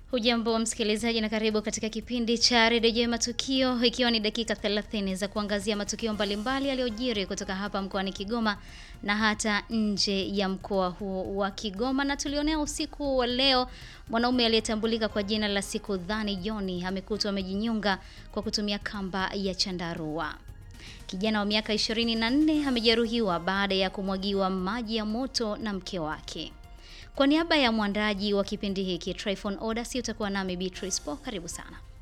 Hujambo msikilizaji na karibu katika kipindi cha Redio Matukio, ikiwa ni dakika 30 za kuangazia matukio mbalimbali yaliyojiri kutoka hapa mkoani Kigoma na hata nje ya mkoa huo wa Kigoma. Na tulionea usiku wa leo, mwanaume aliyetambulika kwa jina la Siku Dhani Joni amekutwa amejinyonga kwa kutumia kamba ya chandarua. Kijana wa miaka 24 amejeruhiwa baada ya kumwagiwa maji ya moto na mke wake. Kwa niaba ya mwandaji wa kipindi hiki Tryphon Odas, utakuwa nami Beatrice Po. Karibu sana.